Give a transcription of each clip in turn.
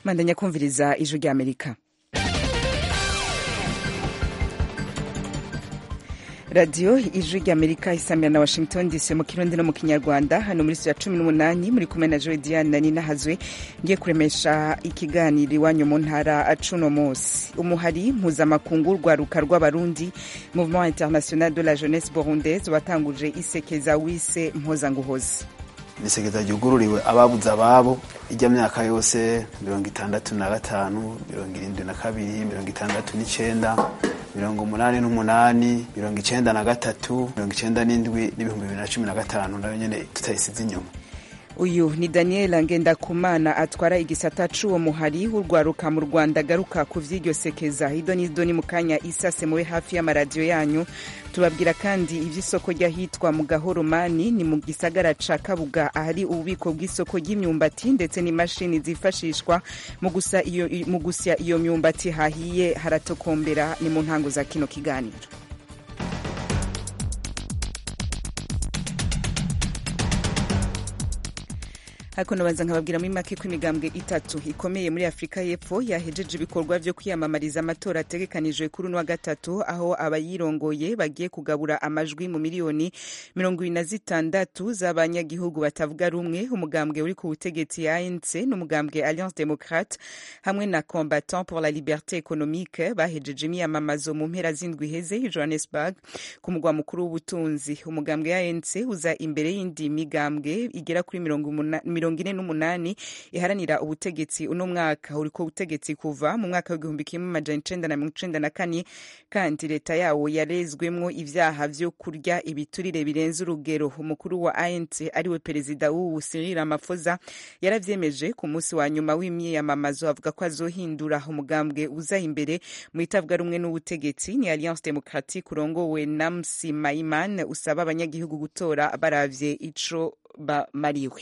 mandanya kumviriza ijwi rya amerika radiyo ijwi rya amerika isamira na washington dc mu kirundi no mu kinyarwanda hano muri ya cumi n'umunani muri kumwe na joe diane na nina hazwe ngiye kuremesha ikiganiro iwanyu mu ntara cuno munsi umuhari mpuzamakungu rwaruka rw'abarundi mouvement international de la jeunesse burundaise watanguje isekeza wise mpozanguhozi isekeza ryugururiwe ababuze ababo ijya myaka yose mirongo itandatu na gatanu mirongo irindwi na kabiri mirongo itandatu n'icenda mirongo umunani n'umunani mirongo icenda na gatatu mirongo icenda n'indwi n'ibihumbi bibiri na cumi na gatanu nayo nyene tutayisize inyuma uyu ni daniel ngendakumana atwara igisata c'uwo muhari w'urwaruka mu rwanda agaruka ku vy'iryo sekeza ido n'ido ni mu kanya isase mube hafi y'amaradiyo yanyu tubabwira kandi ivy'isoko ry'ahitwa mu gahoromani ni mu gisagara ca kabuga ahari ububiko bw'isoko ry'imyumbati ndetse n'imashini zifashishwa mu gusya iyo myumbati hahiye haratokombera ni mu ntango za kino kiganiro ariko nabanza nkababwira muri make ko imigambwe itatu ikomeye muri afurika y'epfo yahejeje ibikorwa vyo kwiyamamariza amatora ategekanijwe kuri uno wa gatatu aho abayirongoye bagiye kugabura amajwi mu miliyoni mirongo ibiri na zitandatu z'abanyagihugu batavuga rumwe umugambwe uri ku butegetsi anc n'umugambwe alliance democrate hamwe na combattant pour la liberté économique bahejeje imyamamazo mu mpera z'indwi iheze i johannesburg ku mugwa mukuru w'ubutunzi umugambwe anc uza imbere y'indi migambwe igera kuri mirongo mirongo ine n'umunani iharanira ubutegetsi uno mwaka uriko ubutegetsi kuva mu mwaka w'igihumbi kimwe amajana icenda na mirongo icenda na kane kandi leta yawo yarezwemwo ivyaha vyo kurya ibiturire birenze urugero umukuru wa anc ariwe perezida w'ubu cyril ramaphosa yaravyemeje ku munsi wa nyuma w'imyiyamamazo avuga ko azohindura umugambwe uza imbere mu itavuga rumwe n'ubutegetsi ni alliance democratique urongowe na msi maiman usaba abanyagihugu gutora baravye ico bamariwe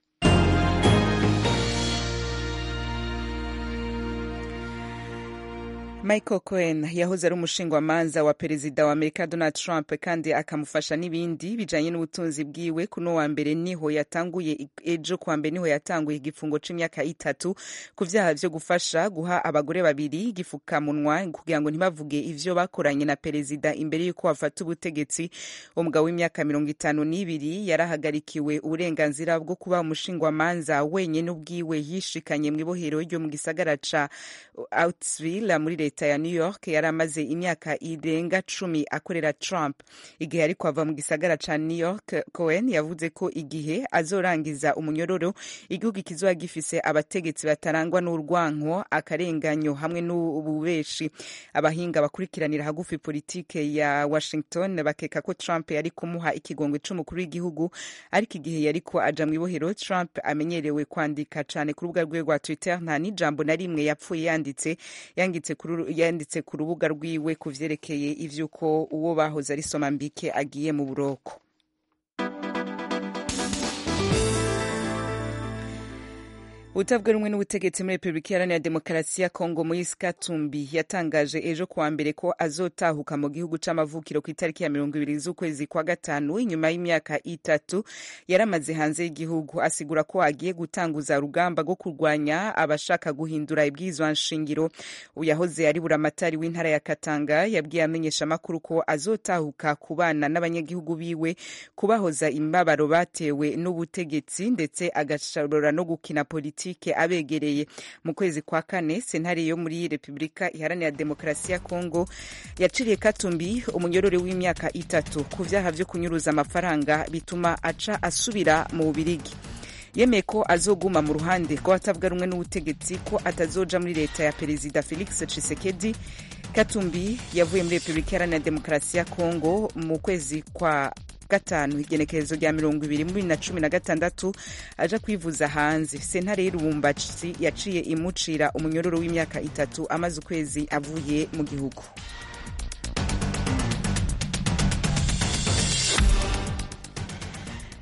michael cohen yahoze ari umushingwamanza wa perezida wa amerika donald trump kandi akamufasha n'ibindi bijanye n'ubutunzi bwiwe kuno wa mbere niho yatanguye ejo kuwa mbere niho yatanguye igifungo c'imyaka itatu ku vyaha vyo gufasha guha abagore babiri igifukamunwa kugira ngo ntibavuge ivyo bakoranye na perezida imbere y'uko bafata ubutegetsi umugabo w'imyaka mirongo itanu n'ibiri yarahagarikiwe uburenganzira bwo kuba umushingwamanza wenyene ubwiwe yishikanye mw'ibohero ryo mu gisagara ca outsville muri leta leta ya new york yari amaze imyaka irenga cumi akorera trump igihe ariko ava mu gisagara ca new york cohen yavuze ko igihe azorangiza umunyororo igihugu kizoba gifise abategetsi batarangwa n'urwanko akarenganyo hamwe n'ububeshi abahinga bakurikiranira hagufi politike ya washington bakeka ko trump yari kumuha ikigongwe c'umukuru w'igihugu ariko igihe yariko aja mw'ibohero trump amenyerewe kwandika cane ku rubuga rwiwe rwa twitter nta n'ijambo na rimwe yapfuye yanditse yanditse kuri yanditse ku rubuga rwiwe ku vyerekeye ivy'uko uwo bahoze ari somambike agiye mu buroko utavuga rumwe n'ubutegetsi muri repubulika iharanira demokarasi ya kongo moise katumbi yatangaje ejo kuwa mbere ko azotahuka mu gihugu c'amavukiro ku itariki ya mirongo ibiri z'ukwezi kwa gatanu inyuma y'imyaka itatu yaramaze hanze y'igihugu asigura ko agiye gutanguza urugamba rwo kurwanya abashaka guhindura ibwirizwa nshingiro uyahoze ari buramatari w'intara ya katanga yabwiye amenyesha amakuru ko azotahuka kubana n'abanyagihugu biwe kubahoza imibabaro batewe n'ubutegetsi ndetse agashobora no gukina politiki politike abegereye mu kwezi kwa kane sentare yo muri repubulika iharanira demokarasi ya kongo yaciriye katumbi umunyorore w'imyaka itatu ku vyaha vyo kunyuruza amafaranga bituma aca asubira mu bubirigi yemeye ko azoguma mu ruhande rw'abatavuga rumwe n'ubutegetsi ko atazoja muri leta ya perezida felix tshisekedi katumbi yavuye muri repubulika iharanira demokarasi ya kongo mu kwezi kwa gatanu igenekerezo rya mirongo ibiri muri na cumi na gatandatu aja kwivuza hanze sentare y'irubumbashi yaciye imucira umunyororo w'imyaka itatu amaze ukwezi avuye mu gihugu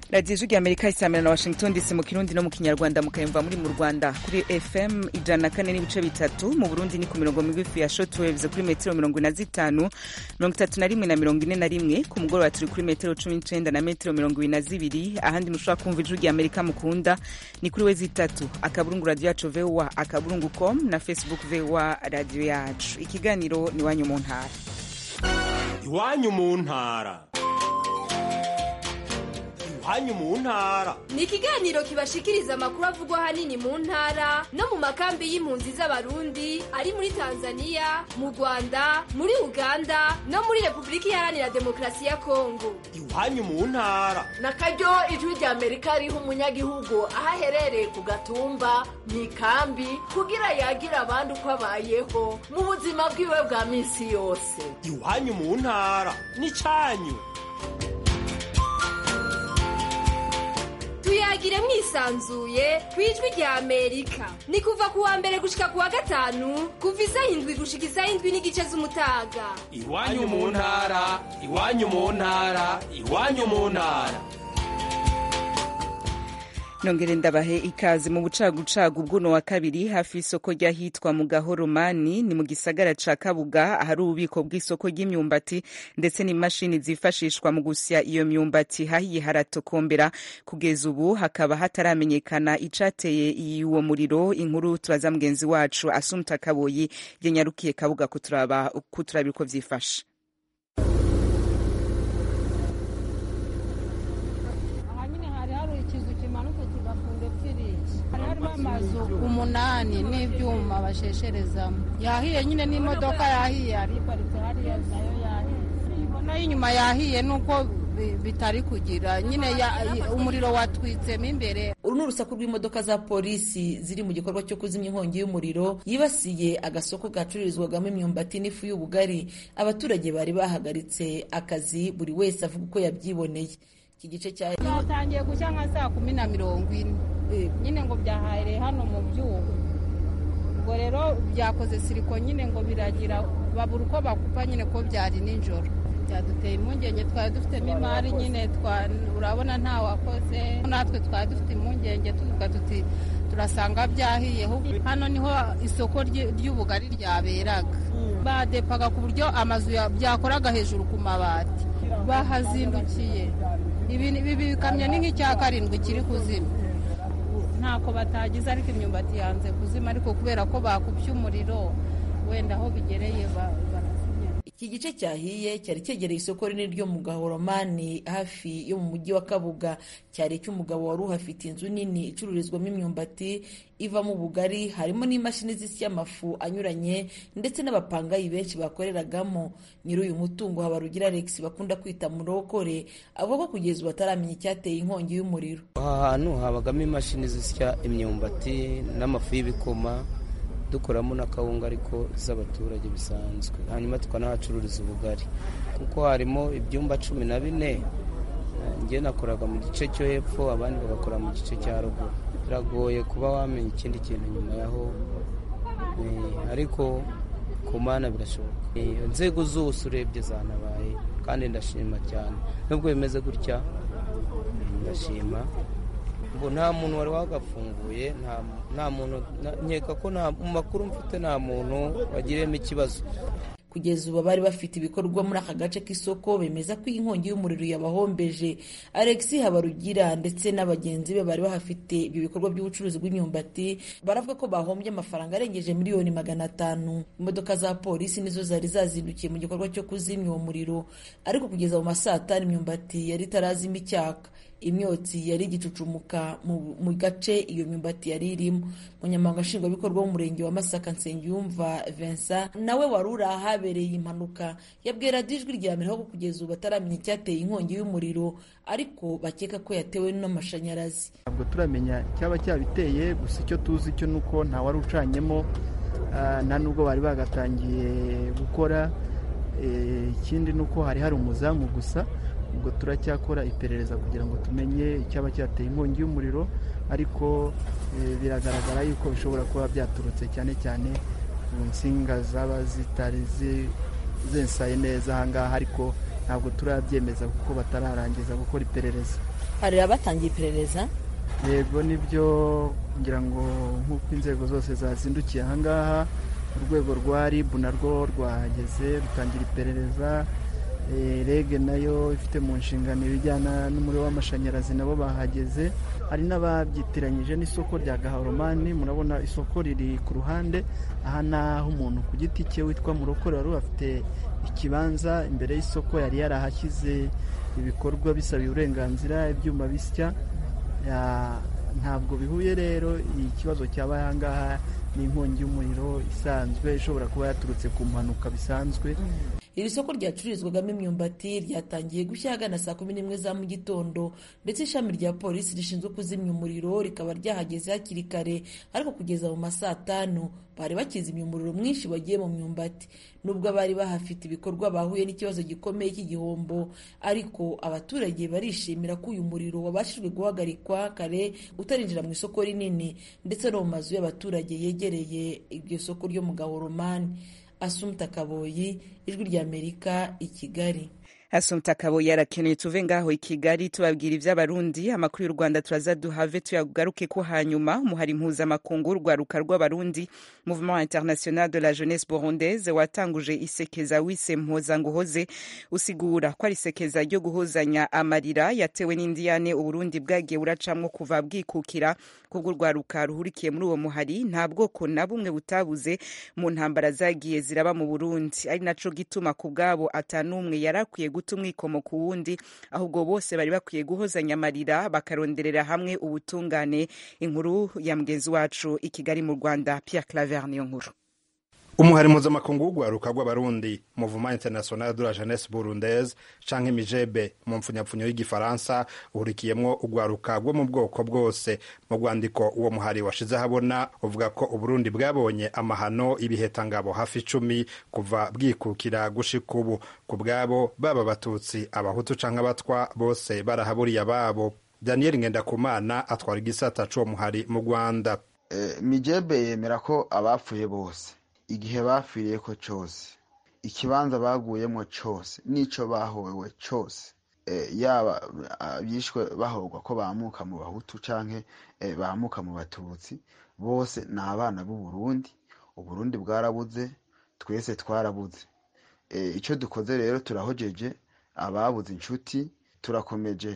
radiyo ijwi amerika isamira na washington dc mu kirundi no mu kinyarwanda mukayumva muri mu rwanda kuri fm ijana na kane n'ibice bitatu mu burundi ni ku mirongo migufi ya shotwaves kuri metero mirongo ine na zitanu mirongo itatu na rimwe na mirongo ine na rimwe ku mugoroba turi kuri metero cumi n'icenda na metero mirongo ibiri na zibiri ahandi mushobora kumva ijwi rya amerika mukunda ni kuri wezi itatu akaburungu radiyo yacu voa akaburungu com na facebook voa radiyo yacu ikiganiro ni iwanyu mu ntara iwanyu mu ntara iwanyu mu ntara ni ikiganiro kibashikiriza amakuru avugwa ahanini mu ntara no mu makambi y'impunzi z'abarundi ari muri tanzania mu rwanda muri uganda no muri repubulika iharanira demokarasi ya kongo iwanyu mu ntara na karyo ijwi rya amerika riha umunyagihugu aho aherereye ku gatumba mu ikambi kugira yagira abandi uko abayeho mu buzima bwiwe bwa minsi yose iwanyu mu ntara ni cyanyu tuyagire mwisanzuye ku ijwi rya amerika ni kuva ku wa mbere gushika ku wa gatanu kuva isaha indwi gushika isaha indwi n'igice z'umutaga iwanyu mu ntara iwanyu mu ntara iwanyu mu ntara nongere ndabahe ikaze mu bucagucagu bw'uno wa kabiri hafi y'isoko ry'ahitwa mu gahoromani ni mu gisagara ca kabuga ahari ububiko bw'isoko ry'imyumbati ndetse n'imashini zifashishwa mu gusya iyo myumbati hahiye haratokombera kugeza ubu hakaba hataramenyekana icateye uwo muriro inkuru turaza mugenzi wacu asumta kaboyi yanyarukiye kabuga kuturaba kuturabira uko vyifashe amazu umunani n'ibyuma bashesherezamo yahiye nyine n'imodoka yahiye yari iparitse hariya nayo yahiye nayo inyuma yahiye nuko bitari kugira nyine umuriro watwitsemo imbere uru ni urusaku rw'imodoka za polisi ziri mu gikorwa cyo kuzimya inkongi y'umuriro yibasiye agasoko gacururizwagamo imyumbati n'ifu y'ubugari abaturage bari bahagaritse akazi buri wese avuga uko yabyiboneye iki gice cya cyatangiye gushya nka saa kumi na mirongo ine nyine ngo byahahereye hano mu byuma ubwo rero byakoze siriko nyine ngo biragira babura uko bakupa nyine ko byari nijoro byaduteye impungenge twari dufitemo imari nyine urabona nta wakoze natwe twari dufite impungenge tuvuga tuti turasanga byahiye hano niho isoko ry'ubugari ryaberaga badepaga ku buryo amazu byakoraga hejuru ku mabati bahazindukiye ibi bikamyo ni nk'icya karindwi kiri kuzima ntako batagize ariko imyumbati yanze kuzima ariko kubera ko bakubye umuriro wenda aho bigereye barazimya iki gice cyahiye cyari cyegereye isoko rinini ryo mu gahoromani hafi yo mu mujyi wa kabuga cyari icy'umugabo wari uhafite inzu nini icururizwamo imyumbati ivamo ubugari harimo n'imashini zisya amafu anyuranye ndetse n'abapangayi benshi bakoreragamo nyiri uyu mutungo habarugira alex bakunda kwita murokore avuga ko kugeza ubu ataramenya icyateye inkongi y'umuriro aha hantu habagamo imashini zisya imyumbati n'amafu y'ibikoma dukoramo n'akawunga ariko z'abaturage bisanzwe hanyuma tukanahacururiza ubugari kuko harimo ibyumba cumi na bine njye nakoraga mu gice cyo hepfo abandi bagakora mu gice cya ruguru biragoye kuba wamenya ikindi kintu nyuma yaho ariko ku mana birashoboka inzego zose urebye zanabaye kandi ndashima cyane nubwo bimeze gutya ndashima ngo nta muntu wari wagafunguye nta muntu nkeka ko mu makuru mfite nta muntu wagiriyemo ikibazo kugeza ubu bari bafite ibikorwa muri aka gace k'isoko bemeza ko iyi nkongi y'umuriro yabahombeje alex habarugira ndetse n'abagenzi be bari bahafite ibi bikorwa by'ubucuruzi bw'imyumbati baravuga ko bahombye amafaranga arengeje miliyoni magana atanu imodoka za polisi nizo zari zazindukiye mu gikorwa cyo kuzimya uwo muriro ariko kugeza mu masaa atanu imyumbati yari itarazima icyaka imyotsi yari igicucumuka mu gace iyo myumbati yari irimo umunyamabanga nshingwabikorwa w'umurenge wa masaka nsengiyumva vincent nawe wari uri ahabereye impanuka yabwira ijwi rya mbere ko kugeza ubu bataramenya icyateye inkongi y'umuriro ariko bakeka ko yatewe n'amashanyarazi ntabwo turamenya icyaba cyabiteye gusa icyo tuzi cyo ni uko nta wari ucanyemo nta nubwo bari bagatangiye gukora ikindi ni uko hari hari umuzamu gusa ubwo turacyakora iperereza kugira ngo tumenye icyaba cyateye inkongi y'umuriro ariko biragaragara yuko bishobora kuba byaturutse cyane cyane ku nsinga zaba zitari zensaye neza ahangaha ariko ntabwo turabyemeza kuko batararangiza gukora iperereza hari abatangiye iperereza yego nibyo ngira ngo nk'uko inzego zose zazindukiye ahangaha urwego rwa rib narwo rwahageze rutangira iperereza rege nayo ifite mu nshingano ibijyana n'umuriro w'amashanyarazi nabo bahageze hari n'ababyitiranyije n'isoko rya gahoromani murabona isoko riri ku ruhande aha ni aho umuntu ku giti cye witwa murokore wari afite ikibanza imbere y'isoko yari yarahashyize ibikorwa bisabiye uburenganzira ibyuma bisya ntabwo bihuye rero ikibazo cyaba ahangaha ni inkongi y'umuriro isanzwe ishobora kuba yaturutse ku mpanuka bisanzwe iri soko ryacururizwagamo imyumbati ryatangiye gushya ahagana saa kumi n'imwe za mu gitondo ndetse ishami rya polisi rishinzwe kuzimya umuriro rikaba ryahageze hakiri kare ariko kugeza mu ma saa tanu bari bakizimya umuriro mwinshi wagiye mu myumbati nubwo abari bahafite ibikorwa bahuye n'ikibazo gikomeye cy'igihombo ariko abaturage barishimira ko uyu muriro wabashijwe guhagarikwa kare utarinjira mu isoko rinini ndetse no mu mazu y'abaturage yegereye iryo soko ryo mu gahoromani asumta kaboyi ijwi ry'amerika i kigali asumta kaboyi arakeneye tuve ngaho i kigali tubabwira iby'abarundi amakuru y'u rwanda turaza duhave tuyagaruke ko hanyuma umuhari mpuzamakungu urwaruka rw'abarundi mouvement international de la jeunesse burundaise watanguje isekeza wise mpozanguhoze usigura ko ari isekeza ryo guhozanya amarira yatewe n'indiyane uburundi bwagiye buracamwo kuva bwikukira kubwo urwaruka ruhurikiye muri uwo muhari nta bwoko na bumwe butabuze mu ntambara zagiye ziraba mu burundi ari naco gituma ku bwabo atanumwe yarakwiye guta umwikomo ku wundi ahubwo bose bari bakwiye guhozanya amarira bakaronderera hamwe ubutungane inkuru ya mugenzi wacu i kigali mu rwanda pierre claver niyo nkuru umuhari mpuzamakungu w'urwaruka rw'abarundi mouvement international de la jeunesse burundaise canke mijebe mu mpfunyapfunyo y'igifaransa uhurikiyemwo urwaruka rwo mu bwoko bwose mu rwandiko uwo muhari washize ahabona uvuga ko uburundi bwabonye amahano y'ibihekangabo hafi icumi kuva bwikukira gushika ubu ku bwabo baba abatutsi abahutu canke abatwa bose barahaburiye ababo daniel ngendakumana atwara igisata c'uwo muhari mu rwanda mijebe yemera ko abapfuye bose igihe bapfiriye ko cyose ikibanza baguyemo cyose n'icyo bahowe cyose yaba abishwe bahorwa ko bamuka mu bahutu cyangwa bamuka mu batutsi bose ni abana b'u Burundi uburundi bwarabuze twese twarabuze icyo dukoze rero turahojeje ababuze inshuti turakomeje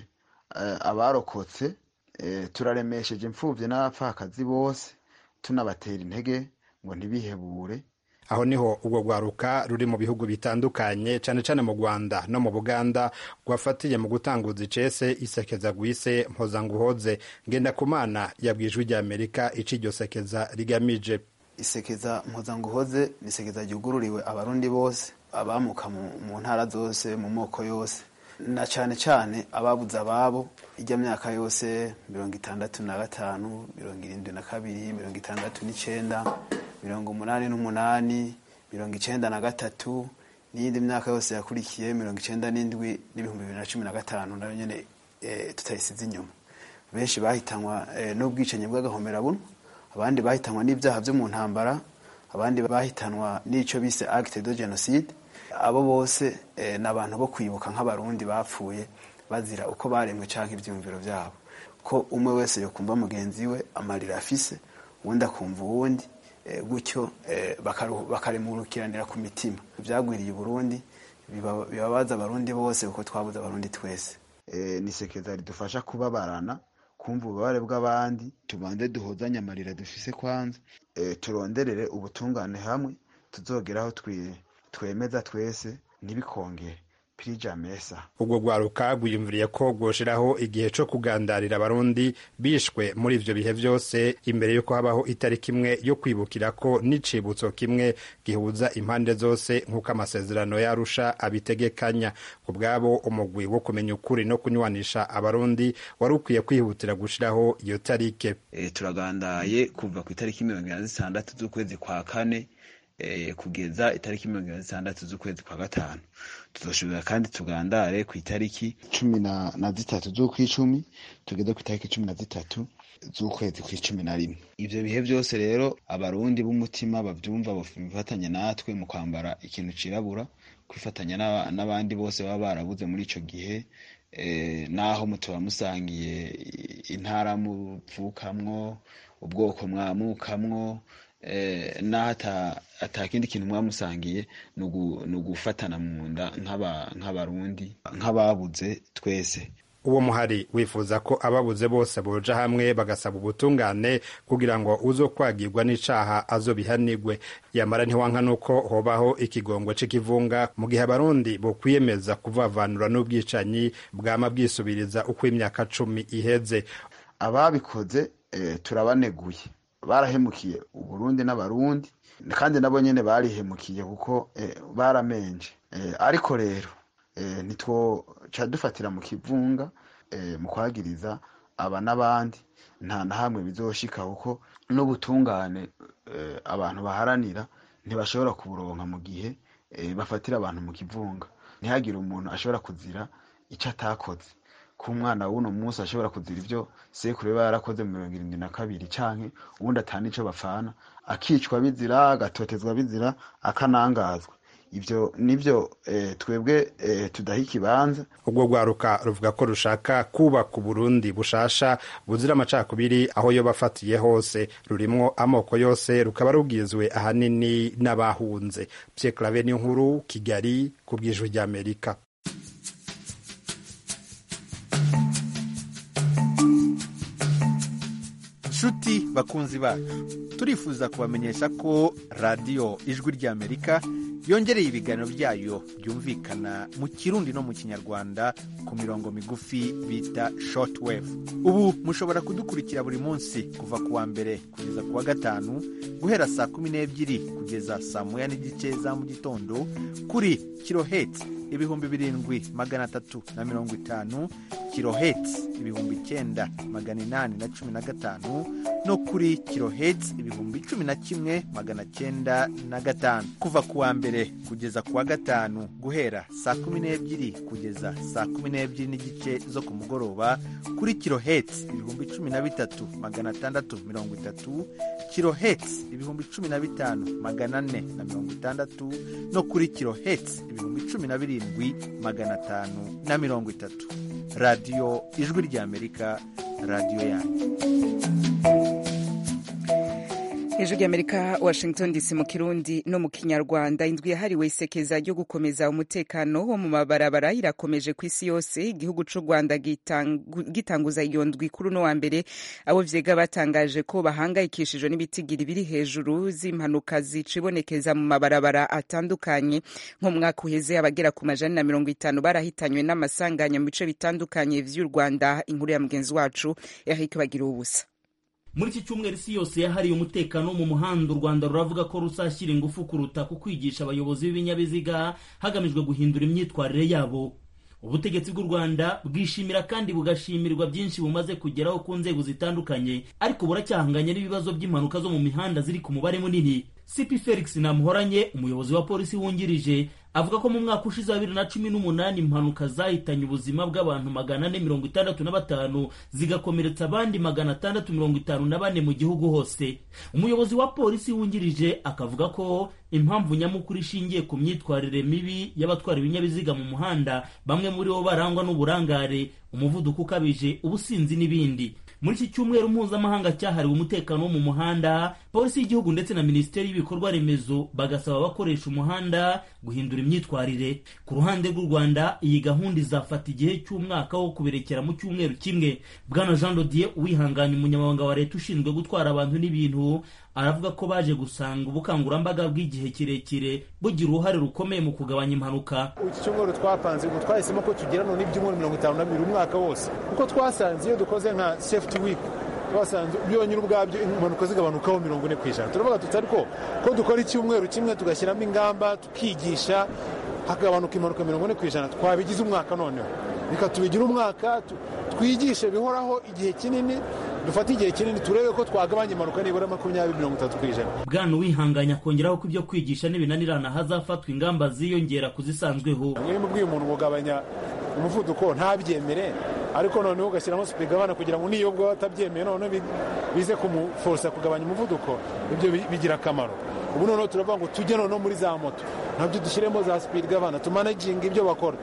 abarokotse turaremesheje imfubyi n'abapfakazi bose tunabatera intege ngo ntibihebure aho niho urwo rwaruka ruri mu bihugu bitandukanye cyane cyane mu rwanda no mu buganda rwafatiye mu gutanguza icese isekeza gwise mpozanguhoze ngendakumana yabwiye ijwi rya amerika ico iryo sekeza rigamije isekeza mpozanguhoze ni isekeza ryugururiwe abarundi bose abamuka mu ntara zose mu moko yose na cyane cyane ababuze ababo ijya myaka yose mirongo itandatu na gatanu mirongo irindwi na kabiri mirongo itandatu n'icyenda mirongo umunani n'umunani mirongo icyenda na gatatu n'iyindi myaka yose yakurikiye mirongo icyenda n'indwi n'ibihumbi bibiri na cumi na gatanu nayo nyine tutayisize inyuma benshi bahitanwa n'ubwicanyi bw'agahomerabunwa abandi bahitanwa n'ibyaha byo mu ntambara abandi bahitanwa n'icyo bise acte de genocide abo bose ni abantu bo kwibuka nk'abarundi bapfuye bazira uko baremwe cyangwa ibyumviro byabo ko umwe wese yokumva mugenzi we amarira afise uwundi akumva uwundi gutyo bakaremurukiranira ku mitima ibyagwiriye uburundi bibabaza abarundi bose kuko twabuze abarundi twese ni sekeza ridufasha kubabarana kumva ububabare bw'abandi tubanze duhozanye amarira dufise kwanza turonderere ubutungane hamwe tuzogeraho twemeza twese ntibikongere pirija mesa ubwo rwaruka rwiyumviriye ko rwoshiraho igihe co kugandarira abarundi bishwe muri ivyo bihe vyose imbere yuko habaho itariki imwe yo kwibukirako n'icibutso kimwe gihuza impande zose nk'uko amasezerano yarusha abitegekanya ku bwabo umugwi wo kumenya ukuri no kunywanisha abarundi wari ukwiye kwihutira gushiraho iyo tarike e, turagandaye kuva ku itariki mirongo ine na zitandatu z'ukwezi kwa kane kugeza itariki mirongo ine na zitandatu z'ukwezi kwa gatanu tuzoshobora kandi tugandare ku itariki cumi na zitatu z'ukwicumi tugeze ku itariki cumi na zitatu z'ukwezi kw'icumi na rimwe ivyo bihe vyose rero abarundi b'umutima bavyumva bifatanya natwe mu kwambara ikintu cirabura kwifatanya n'abandi bose baba barabuze muri ico gihe naho mutuba musangiye intara muvukamwo ubwoko mwamukamwo naho atakindi kintu mwamusangiye ni ugufatana mu nda nk'abarundi nk'ababuze twese uwo muhari wifuza ko ababuze bose boja hamwe bagasaba ubutungane kugira ngo uzo kwagirwa n'icaha azobihanigwe yamara ntiwanka nuko hobaho ikigongwe c'ikivunga mu gihe abarundi bokwiyemeza kuvavanura n'ubwicanyi bwama bwisubiriza uko imyaka cumi iheze ababikoze eh, turabaneguye barahemukiye uburundi n'abarundi kandi nabo nyene barihemukiye kuko eh, baramenje eh, ariko rero eh, ntitwoca dufatira mu kivunga eh, mu kwagiriza aba n'abandi nta na hamwe bizoshika kuko n'ubutungane eh, abantu baharanira ntibashobora kuburonka mu gihe eh, bafatira abantu mu kivunga ntihagire umuntu ashobora kuzira icyo atakoze ko umwana w'uno munsi ashobora kuzira ibyo sekuru biba yarakoze mu mirongo irindwi na kabiri canke ubundi atana ico bapfana akicwa bizira agatotezwa bizira akanangazwa ivyo nivyo eh, twebwe eh, tudaha ikibanza ubwo rwaruka ruvuga ko rushaka kubaka uburundi bushasha buzira amacakubiri aho yo bafatiye hose rurimwo amoko yose rukaba rubwizwe ahanini n'abahunze Pierre Claver n'inkuru Kigali ku bw'ijwi ry'Amerika nshuti bakunzi bacu turifuza kubamenyesha ko radiyo ijwi ry'amerika yongereye ibiganiro byayo byumvikana mu kirundi no mu kinyarwanda ku mirongo migufi bita shortwave ubu mushobora kudukurikira buri munsi kuva ku wa mbere kugeza ku wa gatanu guhera saa kumi n'ebyiri kugeza saa moya n'igice za mu gitondo kuri kiloheti ibihumbi birindwi magana atatu na mirongo itanu kiloheti ibihumbi icyenda magana inani na cumi na gatanu no kuri kiloheti ibihumbi cumi na kimwe magana cyenda na gatanu kuva ku wa mbere kugeza ku wa gatanu guhera saa kumi n'ebyiri kugeza saa kumi n'ebyiri n'igice zo ku mugoroba kuri kiloheti ibihumbi cumi na bitatu magana atandatu mirongo itatu kiloheti ibihumbi cumi na bitanu magana ane na mirongo itandatu no kuri kiloheti ibihumbi cumi na birindwi magana atanu na mirongo itatu radiyo ijwi ry'amerika radiyo yanyu hejuru y'amerika washington dc mu kirundi no mu kinyarwanda indwi yahariwe isekeza ryo gukomeza umutekano wo mu mabarabara irakomeje ku isi yose igihugu c'u rwanda gitanguza iyo ndwi kuri uno wa mbere abo vyega batangaje ko bahangayikishijwe n'ibitigiri biri hejuru z'impanuka zicibonekeza mu mabarabara atandukanye nk'umwaka uheze abagera ku majana na mirongo itanu barahitanywe n'amasanganya mu bice bitandukanye vy'u rwanda inkuru ya mugenzi wacu eric bagira ubusa muri iki cyumweru isi yose yahariye umutekano wo mu muhanda u rwanda ruravuga ko ruzashyira ingufu kuruta ku kwigisha abayobozi b'ibinyabiziga hagamijwe guhindura imyitwarire yabo ubutegetsi bw'u rwanda bwishimira kandi bugashimirwa byinshi bumaze kugeraho ku nzego zitandukanye ariko buracyahanganye n'ibibazo by'impanuka zo mu mihanda ziri ku mubare munini cp felix namuhoranye umuyobozi wa polisi wungirije avuga ko mu mwaka ushize wa bibiri na cumi n'umunani impanuka zahitanye ubuzima bw'abantu magana ane mirongo itandatu na batanu zigakomeretsa abandi magana atandatu mirongo itanu na bane mu gihugu hose umuyobozi wa polisi wungirije akavuga ko impamvu nyamukuru ishingiye ku myitwarire mibi y'abatwara ibinyabiziga mu muhanda bamwe muri bo barangwa n'uburangare umuvuduko ukabije ubusinzi n'ibindi muri iki cyumweru mpuzamahanga cyahariwe umutekano wo mu muhanda polisi y'igihugu ndetse na minisiteri y'ibikorwa remezo bagasaba abakoresha umuhanda guhindura imyitwarire ku ruhande rw'u rwanda iyi gahunda izafata igihe cy'umwaka wo kuberekera mu cyumweru kimwe bwana jean dodier uwihanganye umunyamabanga wa leta ushinzwe gutwara abantu n'ibintu aravuga ko baje gusanga ubukangurambaga bw'igihe kirekire bugira uruhare rukomeye mu kugabanya impanuka iki cyumweru twapanze ubwo twahisemo ko tugira none ibyumweru mirongo itanu na bibiri umwaka wose kuko twasanze iyo dukoze nka safety week twasanze byonyine ubwabyo impanuka zigabanukaho mirongo ine ku ijana turavuga tuti ariko ko dukora icyumweru kimwe tugashyiramo ingamba tukigisha hagabanuka impanuka mirongo ine ku ijana twabigize umwaka noneho reka tubigire umwaka twigishe bihoraho igihe kinini dufate igihe kinini turebe ko twagabanya impanuka nibura makumyabiri mirongo itatu ku ijana bwana uwihanganya akongeraho ko ibyo kwigisha n'ibinanirana hazafatwa ingamba ziyongera ku zisanzweho niba ubwiye umuntu kugabanya umuvuduko ntabyemere ariko noneho ugashyiramo supigabana kugira ngo niyo bwaba atabyemeye noneho bize kumuforosa kugabanya umuvuduko ibyo bigira akamaro ubu noneho turavuga ngo tujye noneho muri za moto nabyo dushyiremo za supigabana tumanaginga ibyo bakora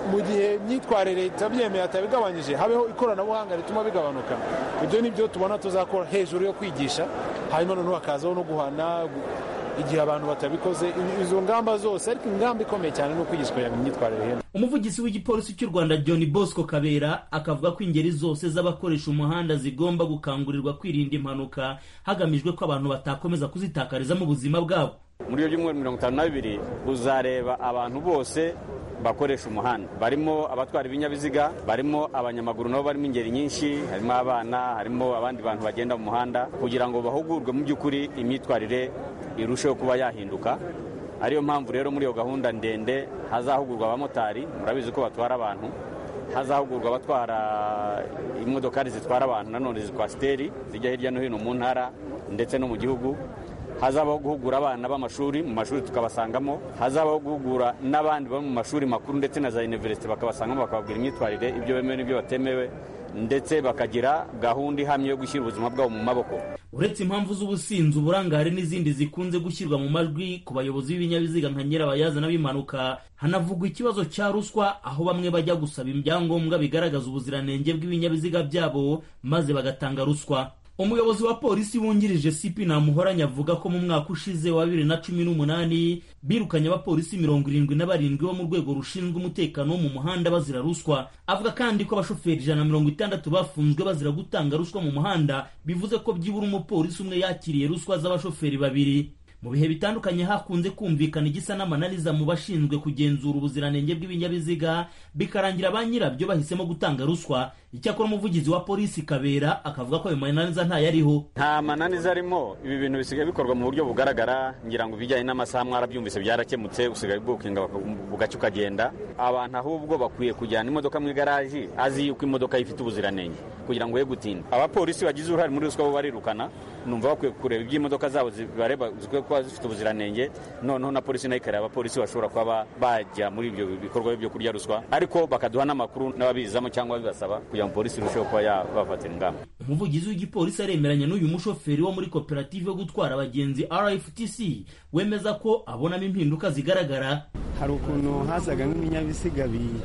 mu gihe imyitwarire itabyemeye atabigabanyije habeho ikoranabuhanga rituma bigabanuka ibyo ni byo tubona tuzakora hejuru yo kwigisha hanyuma noneho hakazaho no guhana igihe abantu batabikoze izo ngamba zose ariko ingamba ikomeye cyane ni ukwigisha kugira ngo imyitwarire ihene umuvugizi w'igipolisi cy'u rwanda john bosco kabera akavuga ko ingeri zose z'abakoresha umuhanda zigomba gukangurirwa kwirinda impanuka hagamijwe ko abantu batakomeza kuzitakarizamo ubuzima bwabo muri iyo byumweru mirongo itanu na bibiri uzareba abantu bose bakoresha umuhanda barimo abatwara ibinyabiziga barimo abanyamaguru nabo barimo ingeri nyinshi harimo abana harimo abandi bantu bagenda mu muhanda kugira ngo bahugurwe mu by'ukuri imyitwarire irusheho kuba yahinduka ariyo mpamvu rero muri iyo gahunda ndende hazahugurwa abamotari murabizi ko batwara abantu hazahugurwa abatwara imodokari zitwara abantu nanone zikwasiteri zijya hirya no hino mu ntara ndetse no mu gihugu hazabaho guhugura abana b'amashuri mu mashuri tukabasangamo hazabaho guhugura n'abandi bari mu mashuri makuru ndetse na za univerisite bakabasangamo bakababwira imyitwarire ibyo bemewe n'ibyo batemewe ndetse bakagira gahunda ihamye yo gushyira ubuzima bwabo mu maboko uretse impamvu z'ubusinzi uburangare n'izindi zikunze gushyirwa mu majwi ku bayobozi b'ibinyabiziga nka nyirabayazana b'impanuka hanavugwa ikibazo cya ruswa aho bamwe bajya gusaba ibyangombwa bigaragaza ubuziranenge bw'ibinyabiziga byabo maze bagatanga ruswa umuyobozi wa polisi wungirije sipi namuhoranye avuga ko mu mwaka ushize wa bibiri na cumi n'umunani birukanye abapolisi mirongo irindwi na barindwi bo mu rwego rushinzwe umutekano wo mu muhanda bazira ruswa avuga kandi ko abashoferi ijana na mirongo itandatu bafunzwe bazira gutanga ruswa mu muhanda bivuze ko byibura umupolisi umwe yakiriye ruswa z'abashoferi babiri mu bihe bitandukanye hakunze kumvikana igisa n'amananiza mu bashinzwe kugenzura ubuziranenge bw'ibinyabiziga bikarangira ba nyirabyo bahisemo gutanga ruswa icyakora umuvugizi wa polisi kabera akavuga ko ayo mananiza ntayariho nta mananiza arimo ibi bintu bisigaye bikorwa mu buryo bugaragara ngira ngo ibijyanye n'amasaha mwarabyumvise byarakemutse usigaye bwukinga bugacya ukagenda abantu ahubwo bakwiye kujyana imodoka mu igaraji azi yuko imodoka ifite ubuziranenge kugira ngo ye gutinda abapolisi bagize uruhare muri ruswa bo barirukana numva bakwiye kureba iby'imodoka zabo zibareba zikwiye kuba zifite ubuziranenge noneho na polisi nayo ikareba abapolisi bashobora kuba bajya muri ibyo bikorwa byo kurya ruswa ariko bakaduha n'amakuru n'ababizamo cyangwa babibasaba kugira ngo polisi irusheho kuba yabafatira ingamba umuvugizi w'igipolisi aremeranya n'uyu mushoferi wo muri koperative yo gutwara abagenzi rftc wemeza ko abonamo impinduka zigaragara hari ukuntu hazaga nk'ibinyabiziga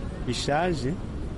bishaje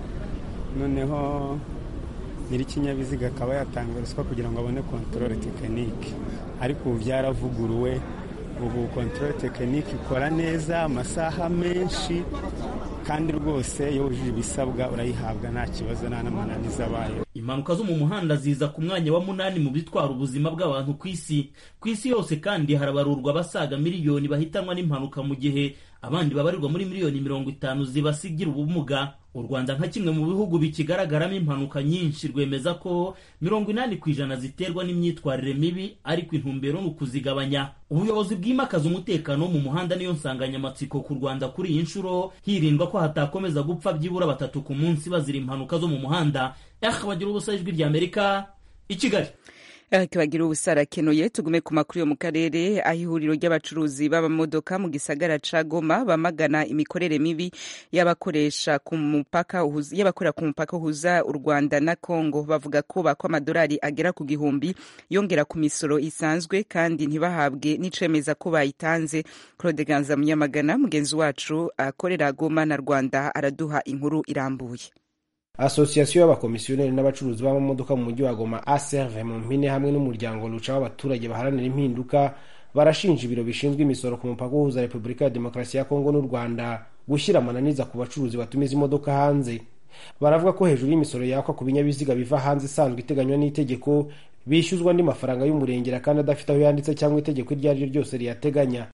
noneho nyir'ikinyabiziga akaba yatanga ruswa kugira ngo abone kontorore tekinike ariko ubu byaravuguruwe ubu kontorore tekinike ikora neza amasaha menshi kandi rwose iyo wujuje ibisabwa urayihabwa nta kibazo nta n'amananiza abayeho impanuka zo mu muhanda ziza ku mwanya wa munani mu bitwara ubuzima bw'abantu ku isi ku isi yose kandi harabarurwa abasaga miliyoni bahitanwa n'impanuka mu gihe abandi babarirwa muri miliyoni mirongo itanu zibasigira ubumuga u rwanda nka kimwe mu bihugu bikigaragaramo impanuka nyinshi rwemeza ko mirongo inani ku ijana ziterwa n'imyitwarire mibi ariko intumbero ni ukuzigabanya ubuyobozi bwimakaza umutekano wo mu muhanda niyo nsanganyamatsiko ku rwanda kuri iyi nshuro hirindwa ko hatakomeza gupfa byibura batatu ku munsi bazira impanuka zo mu muhanda eh bagira ubusa ijwi ry'amerika i kigali bagira ubusarakenuye tugume ku makuru yo mu karere aho ihuriro ry'abacuruzi b'amamodoka mu gisagara ca Goma bamagana imikorere mibi y'abakoresha ku mupaka y'abakorera ku mupaka uhuza u Rwanda na Congo bavuga ko bakwa amadolari agera ku gihumbi yongera ku misoro isanzwe kandi ntibahabwe n'icemeza ko bayitanze Claude Ganza Munyamagana mugenzi wacu akorera Goma na Rwanda araduha inkuru irambuye asosiyasiyo y'abakomisiyoneri n'abacuruzi b'amamodoka mu mujyi wa goma aserve mu mpine hamwe n'umuryango ruca w'abaturage baharanira impinduka barashinja ibiro bishinzwe imisoro ku mupaka uhuza repubulika ya demokarasi ya kongo n'u rwanda gushyira amananiza ku bacuruzi batumiza imodoka hanze baravuga ko hejuru y'imisoro yakwa ku binyabiziga biva hanze isanzwe iteganywa n'itegeko bishyuzwa andi mafaranga y'umurengera kandi adafite aho yanditse cyangwa itegeko iryo ari ryo ryose riyateganya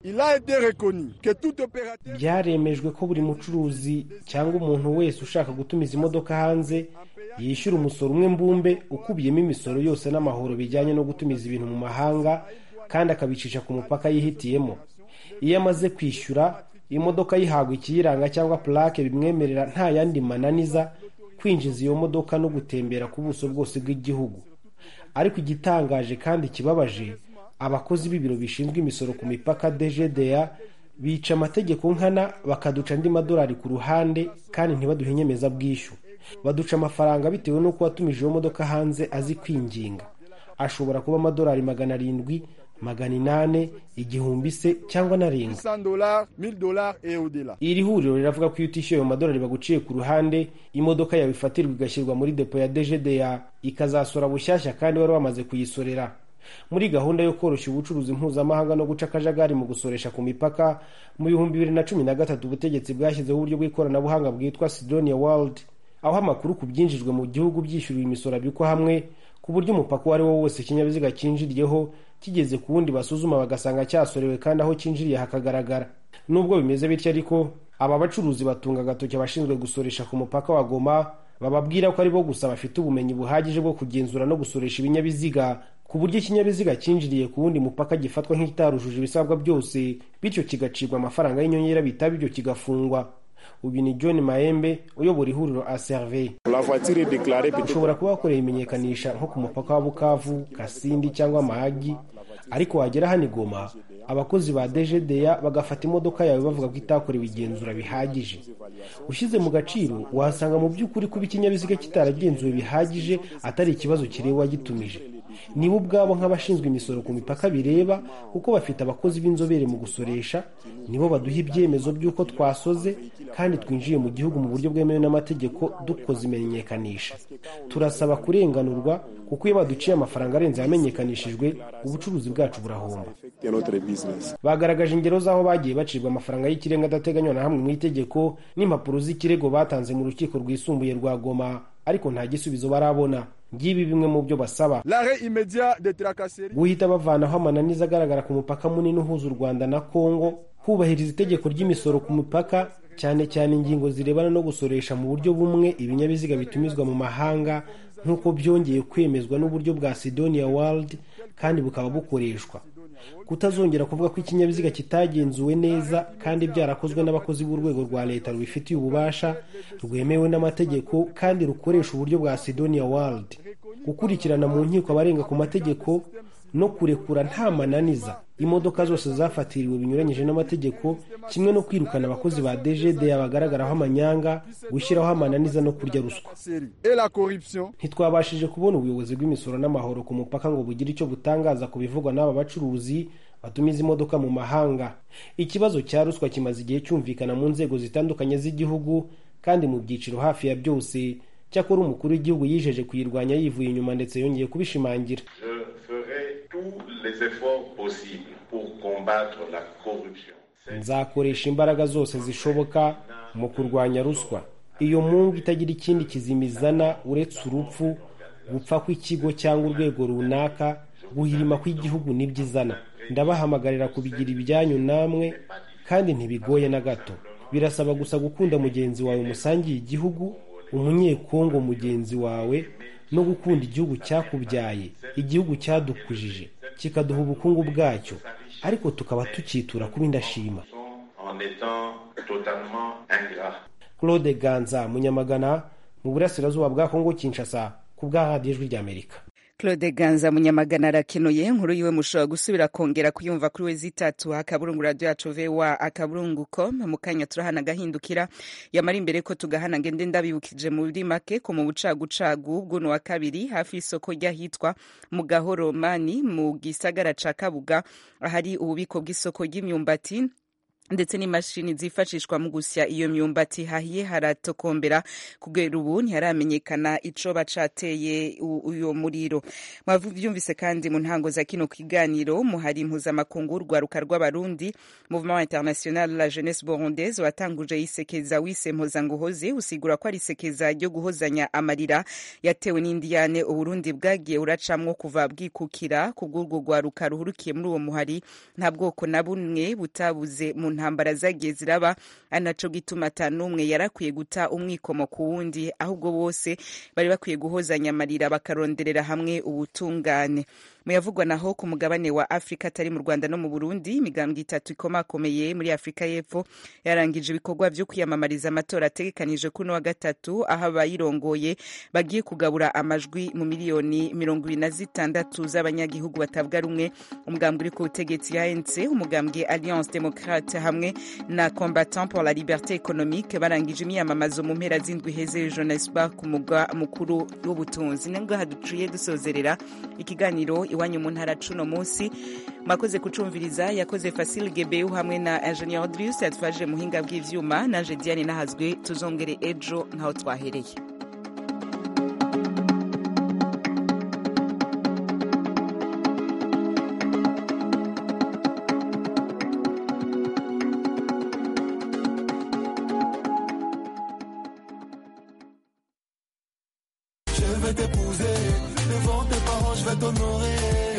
byaremejwe ko buri mucuruzi cyangwa umuntu wese ushaka gutumiza imodoka hanze yishyura umusoro umwe mbumbe ukubiyemo imisoro yose n'amahoro bijyanye no gutumiza ibintu mu mahanga kandi akabicisha ku mupaka yihitiyemo iyo amaze kwishyura imodoka yihabwa ikiyiranga cyangwa purake bimwemerera nta yandi mananiza kwinjiza iyo modoka no gutembera ku buso bwose bw'igihugu ariko igitangaje kandi kibabaje abakozi b'ibiro bishinzwe imisoro ku mipaka dgda bica amategeko nkana bakaduca andi madolari ku ruhande kandi ntibaduhe inyemezabwishyu baduca amafaranga bitewe n'uko watumije iyo modoka hanze azi kwinginga ashobora kuba amadolari magana arindwi magana inane igihumbi se cyangwa narenga iri huriro riravuga ko iyo utishyuye ayo madolari baguciye ku ruhande imodoka yawe ifatirwa igashyirwa muri depo ya dgda ikazasora bushyashya kandi wari wamaze kuyisorera muri gahunda yo koroshya ubucuruzi mpuzamahanga no guca akajagari mu gusoresha ku mipaka mu bihumbi bibiri na cumi na gatatu ubutegetsi bwashyizeho uburyo bw'ikoranabuhanga bwitwa sidonia world aho amakuru ku byinjijwe mu gihugu byishyuriwe imisoro abikwa hamwe ku buryo umupaka uwo ari wo wose ikinyabiziga cyinjiriyeho kigeze ku wundi basuzuma bagasanga cyasorewe kandi aho cyinjiriye hakagaragara nubwo bimeze bityo ariko aba bacuruzi batunga agatoki abashinzwe gusoresha ku mupaka wa goma bababwira ko ari bo gusa bafite ubumenyi buhagije bwo kugenzura no gusoresha ibinyabiziga ku buryo ikinyabiziga cyinjiriye ku wundi mupaka gifatwa nk'ikitarujuje ibisabwa byose bityo kigacibwa amafaranga y'inyongera bitaba ibyo kigafungwa uyu ni john mahembe uyobora ihuriro aserve ushobora kuba wakoreye imenyekanisha nko ku mupaka wa bukavu kasindi cyangwa mahagi ariko wagera hano igoma abakozi ba dgda bagafata imodoka yawe bavuga ko itakorewe igenzura bihagije ushyize mu gaciro wasanga mu by'ukuri kuba ikinyabiziga kitaragenzuwe bihagije atari ikibazo kireba uwagitumije nibo ubwabo nk'abashinzwe imisoro ku mipaka bireba kuko bafite abakozi b'inzobere mu gusoresha nibo baduha ibyemezo by'uko twasoze kandi twinjiye mu gihugu mu buryo bwemewe n'amategeko dukoze imenyekanisha turasaba kurenganurwa kuko iyo baduciye amafaranga arenze yamenyekanishijwe ubucuruzi bwacu burahomba bagaragaje ingero z'aho bagiye bacibwa amafaranga y'ikirenga adateganywa na hamwe mu itegeko n'impapuro z'ikirego batanze mu rukiko rwisumbuye rwa goma ariko nta gisubizo barabona ngibi bimwe mu byo basaba guhita bavanaho amananiza agaragara ku mupaka munini uhuza u rwanda na kongo hubahiriza itegeko ry'imisoro ku mipaka cyane cyane ingingo zirebana no gusoresha mu buryo bumwe ibinyabiziga bitumizwa mu mahanga nk'uko byongeye kwemezwa n'uburyo bwa sidonia world kandi bukaba bukoreshwa kutazongera kuvuga ko ikinyabiziga kitagenzuwe neza kandi byarakozwe n'abakozi b'urwego rwa leta rubifitiye ububasha rwemewe n'amategeko kandi rukoresha uburyo bwa sidonia world gukurikirana mu nkiko abarenga ku mategeko no kurekura nta mananiza imodoka zose zafatiriwe binyuranyije n'amategeko kimwe no kwirukana abakozi ba dgda bagaragaraho amanyanga gushyiraho amananiza no kurya ruswa ntitwabashije kubona ubuyobozi bw'imisoro n'amahoro ku mupaka ngo bugire icyo butangaza ku bivugwa n'aba bacuruzi batumiza imodoka mu mahanga ikibazo cya ruswa kimaze igihe cyumvikana mu nzego zitandukanye z'igihugu kandi mu byiciro hafi ya byose cyakora umukuru w'igihugu yijeje kuyirwanya yivuye inyuma ndetse yongeye kubishimangira nzakoresha imbaraga zose zishoboka mu kurwanya ruswa iyo mungu itagira ikindi kizimizana uretse urupfu gupfa kw'ikigo cyangwa urwego runaka guhirima kw'igihugu nibyo izana ndabahamagarira kubigira ibyanyu namwe kandi ntibigoye na gato birasaba gusa gukunda mugenzi wawe musangiye igihugu umunyekongo mugenzi wawe no gukunda igihugu cyakubyaye igihugu cyadukujije kikaduha ubukungu bwacyo ariko tukaba tukitura kuba indashima claude ganza munyamagana mu burasirazuba bwa kongo kinshasa ku bwa radiyo ijwi ry'amerika claude ganza munyamagana arakenuye inkuru yiwe mushobora gusubira kongera kuyumva kuri we zitatu akaburungu radiyo yacu vewa akaburungu com mu kanya turahana agahindukira yamara imbere ko tugahana ngende ndabibukije muri make ko mu bucagucagu bw'uno wa kabiri hafi y'isoko ry'ahitwa mu gahoro mani mu gisagara ca kabuga ahari ububiko bw'isoko ry'imyumbati ndetse n'imashini zifashishwa mu gusya iyo myumbati hahiye haratokombera kugera ubu ntiharamenyekana ico bacateye uyo muriro mwavyumvise kandi mu ntango za kino kiganiro muhari impuzamakungu urwaruka rw'abarundi mouvement international la jeunesse burundaise watanguje isekeza wise mpozanguhoze usigura ko ari isekeza ryo guhozanya amarira yatewe n'indiyane uburundi bwagiye uracamwo kuva bwikukira kubw'urwo rwaruka ruhurukiye muri uwo muhari nta bwoko na bumwe butabuze mu ntambara zagiye ziraba ari naco gituma ata n'umwe yarakwiye guta umwikomo ku wundi ahubwo bose bari bakwiye guhozanya amarira bakaronderera hamwe ubutungane muyavugwa naho ku mugabane wa afurika atari mu rwanda no mu burundi imigambwe itatu ikomakomeye muri afurika y'epfo yarangije ibikorwa vyo kwiyamamariza amatora ategekanije kuno wa gatatu aho abayirongoye bagiye kugabura amajwi mu miliyoni mirongo ibiri na zitandatu z'abanyagihugu batavuga rumwe umugambwe uri ku butegetsi ya anc umugambwe alliance democrate hamwe na combattant pour la liberté économique barangije imyiyamamazo mu mpera z'indwi heze johannesburg ku mugwa mukuru w'ubutunzi nibwo haduciye dusozerera ikiganiro iwa iwanyu mu ntara cuno munsi mwakoze kucumviriza yakoze Fasil Gebeu hamwe na Engineer Drius yatwaje muhinga bw'ivyuma nanje Diane nahazwe tuzongere ejo nkaho twahereye Je vais t'épouser, devant tes parents je vais t'honorer